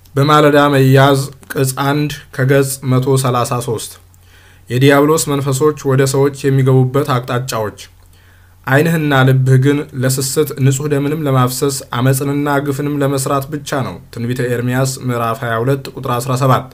በማለዳ መያዝ ቅጽ 1 ከገጽ 133 የዲያብሎስ መንፈሶች ወደ ሰዎች የሚገቡበት አቅጣጫዎች ዓይንህና ልብህ ግን ለስስት ንጹሕ ደምንም ለማፍሰስ አመፅንና ግፍንም ለመስራት ብቻ ነው። ትንቢተ ኤርምያስ ምዕራፍ 22 ቁጥር 17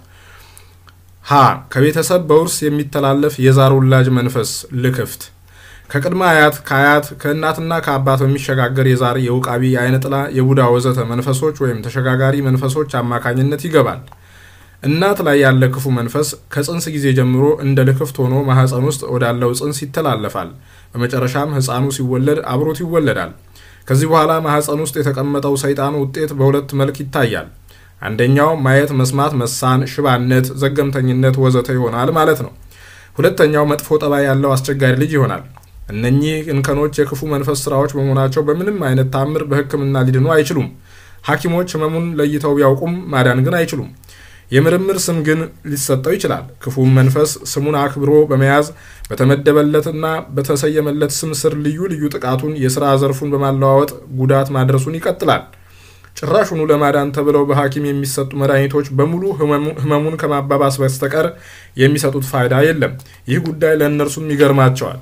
ሀ ከቤተሰብ በውርስ የሚተላለፍ የዛር ውላጅ መንፈስ ልክፍት ከቅድመ አያት ከአያት ከእናትና ከአባት በሚሸጋገር የዛር የውቃቢ የአይነ ጥላ የቡዳ ወዘተ መንፈሶች ወይም ተሸጋጋሪ መንፈሶች አማካኝነት ይገባል። እናት ላይ ያለ ክፉ መንፈስ ከጽንስ ጊዜ ጀምሮ እንደ ልክፍት ሆኖ ማህፀን ውስጥ ወዳለው ጽንስ ይተላለፋል። በመጨረሻም ሕፃኑ ሲወለድ አብሮት ይወለዳል። ከዚህ በኋላ ማህፀን ውስጥ የተቀመጠው ሰይጣኑ ውጤት በሁለት መልክ ይታያል። አንደኛው ማየት፣ መስማት፣ መሳን፣ ሽባነት፣ ዘገምተኝነት ወዘተ ይሆናል ማለት ነው። ሁለተኛው መጥፎ ጠባይ ያለው አስቸጋሪ ልጅ ይሆናል። እነኚህ እንከኖች የክፉ መንፈስ ስራዎች በመሆናቸው በምንም አይነት ታምር በሕክምና ሊድኑ አይችሉም። ሐኪሞች ህመሙን ለይተው ቢያውቁም ማዳን ግን አይችሉም። የምርምር ስም ግን ሊሰጠው ይችላል። ክፉም መንፈስ ስሙን አክብሮ በመያዝ በተመደበለትና በተሰየመለት ስም ስር ልዩ ልዩ ጥቃቱን የስራ ዘርፉን በማለዋወጥ ጉዳት ማድረሱን ይቀጥላል። ጭራሹኑ ለማዳን ተብለው በሐኪም የሚሰጡ መድኃኒቶች በሙሉ ህመሙን ከማባባስ በስተቀር የሚሰጡት ፋይዳ የለም። ይህ ጉዳይ ለእነርሱም ይገርማቸዋል።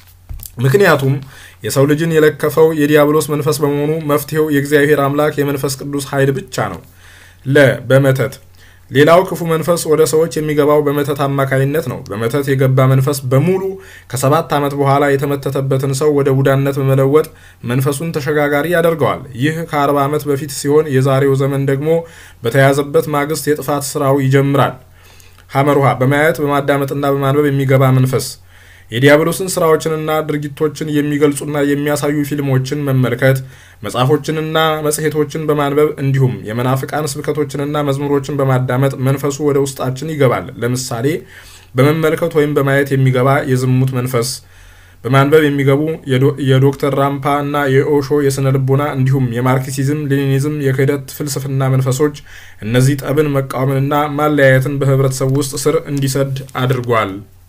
ምክንያቱም የሰው ልጅን የለከፈው የዲያብሎስ መንፈስ በመሆኑ መፍትሄው የእግዚአብሔር አምላክ የመንፈስ ቅዱስ ኃይል ብቻ ነው። ለ በመተት ሌላው ክፉ መንፈስ ወደ ሰዎች የሚገባው በመተት አማካይነት ነው። በመተት የገባ መንፈስ በሙሉ ከሰባት ዓመት በኋላ የተመተተበትን ሰው ወደ ቡዳነት በመለወጥ መንፈሱን ተሸጋጋሪ ያደርገዋል። ይህ ከአርባ ዓመት በፊት ሲሆን የዛሬው ዘመን ደግሞ በተያዘበት ማግስት የጥፋት ስራው ይጀምራል። ሐመሩሃ በማየት በማዳመጥና በማንበብ የሚገባ መንፈስ የዲያብሎስን ስራዎችንና ድርጊቶችን የሚገልጹና የሚያሳዩ ፊልሞችን መመልከት፣ መጽሐፎችንና መጽሔቶችን በማንበብ እንዲሁም የመናፍቃን ስብከቶችንና መዝሙሮችን በማዳመጥ መንፈሱ ወደ ውስጣችን ይገባል። ለምሳሌ በመመልከት ወይም በማየት የሚገባ የዝሙት መንፈስ፣ በማንበብ የሚገቡ የዶክተር ራምፓ እና የኦሾ የስነ ልቦና እንዲሁም የማርክሲዝም ሌኒኒዝም የክህደት ፍልስፍና መንፈሶች እነዚህ ጠብን መቃወምንና ማለያየትን በህብረተሰቡ ውስጥ ስር እንዲሰድ አድርጓል።